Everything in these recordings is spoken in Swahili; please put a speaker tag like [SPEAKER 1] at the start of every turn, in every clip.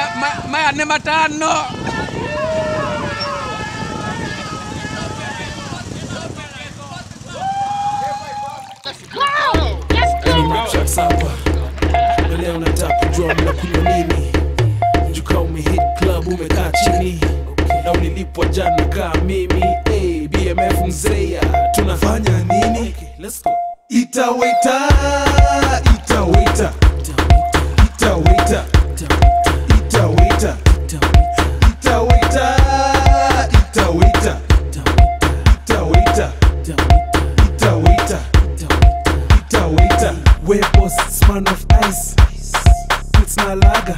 [SPEAKER 1] ma- maya nĩ matano
[SPEAKER 2] Nimekucha sapa na leo nataka kujua mnakunywa nini juka umehit club umekaa chini na ulilipwa jana kaa mimi hey, bmf mzeya tunafanya nini Let's go.
[SPEAKER 3] Itaweta, itaweta, itaweta, itaweta, itaweta, itaweta, itaweta, itaweta, itaweta.
[SPEAKER 2] We boss, span of ice It's na laga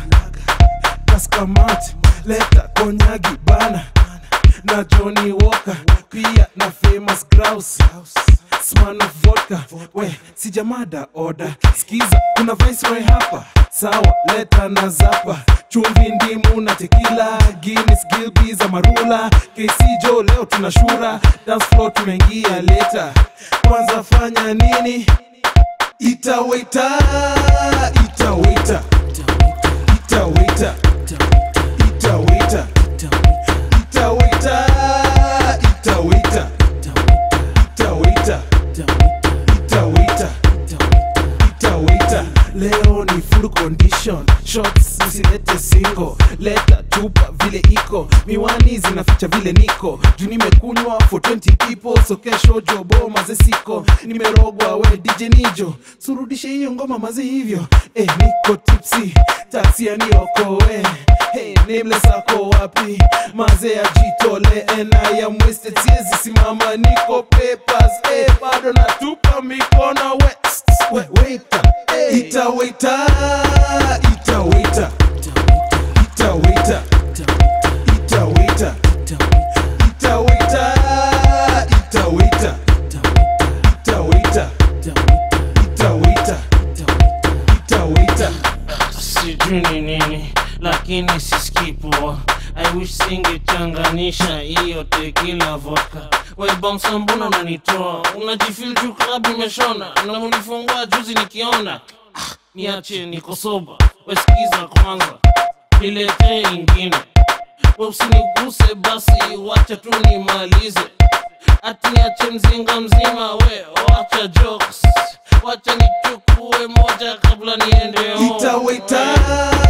[SPEAKER 2] Kaskamat Leta konyagi bana Na Johnny Walker Pia na famous grouse Sman of vodka We, sijamada order Skiza, kuna viceroy hapa Sawa, leta na zapa Chumvi ndimu na tequila Guinness, Gilbey's, Amarula KC Joe, leo tunashura Dance floor tumeingia leta Kwanza fanya nini?
[SPEAKER 3] Itaweta, itaweta, itaweta, itaweta, itaweta, itaweta, itaweta, itaweta, itaweta.
[SPEAKER 2] leo ni full condition shots usilete single leta chupa vile iko miwani zinaficha vile niko juu nimekunywa for 20 people so kesho jobo maze siko nimerogwa we dj nijo surudishe hiyo ngoma maze hivyo eh, niko tipsy taxi yaniokoe Hey, nameless ako wapi maze ajitole and I am wasted siezi simama niko papers eh, bado natupa mikono we, we, waiter eh.
[SPEAKER 3] Itaweta, itaweta, itaweta, itaweta, itaweta, itaweta, itaweta, itaweta, itaweta.
[SPEAKER 4] sijui ni nini lakini sisikii poa I wish singechanganisha hiyo tekila vodka we bouncer mbona unanitoa unajifil juu klabu imeshona na unifungua juzi nikiona ah, niache niko soba we sikiza kwanza niletee ingine we usiniguse basi wacha tu nimalize ati niache mzinga mzima we wacha jokes wacha nichukue moja kabla niende home.
[SPEAKER 3] Itaweta,